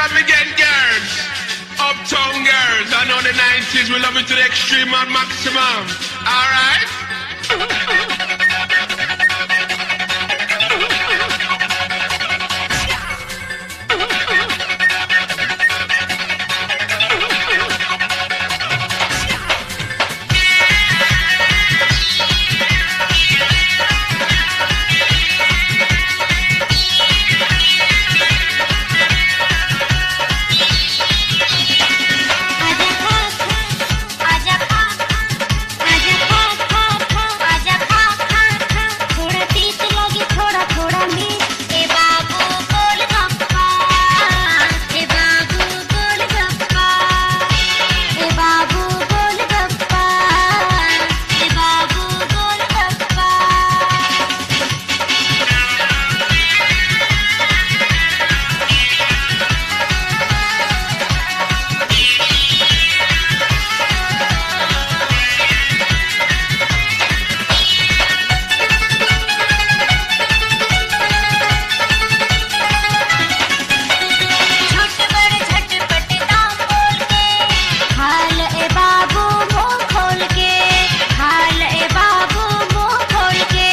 extravagant girls, uptown girls. I know the 90s, we love it to the extreme and maximum. Alright? आजा खा खा आजा खा आजा खा खा खा आजा खा खा खा थोड़ा तीत लगी थोड़ा थोड़ा मीठ ए बाबू गोल गप्पा ए बाबू गोल गप्पा ए बाबू गोल गप्पा ए बाबू गोल गप्पा छोट बड़ झटपट दाम बोल के हाल ए बाबू मुंह खोल के हाल ए बाबू मुंह खोल के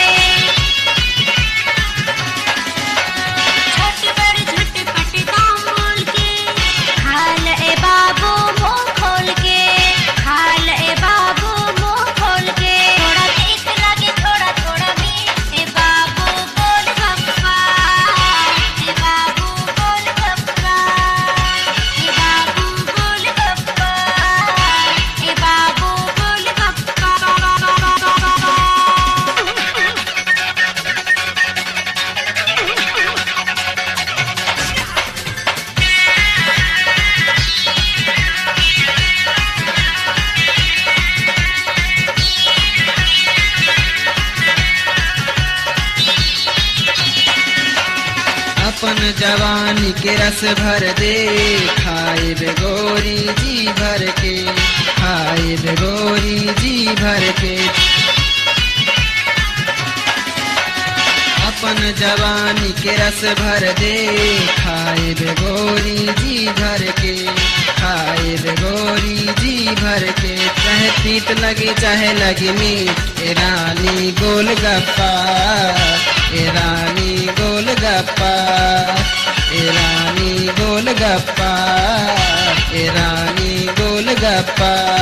छोट बड़ झटपट दाम बोल के हाल ए बाबू मुंह खोल के हाल ए बाबू मुंह खोल के थोड़ा तीत लगे थोड़ा थोड़ा मीठ ए बाबू गोल गप्पा ए बाबू गोल गप्पा ए बाबू गोल गप्पा ए बाबू गोल गप्पा अपन जवानी के रस भर दे खाए बेगोरी जी भर के खाए बेगोरी जी भर के अपन जवानी के रस भर दे खाए बेगोरी जी भर के खाए बेगोरी जी भर के चाहे तीत लगे चाहे लगे मीठ ए रानी गोल गप्पा ए रानी गोल गप्पा ए रानी गोल गप्पा ए रानी गोल गप्पा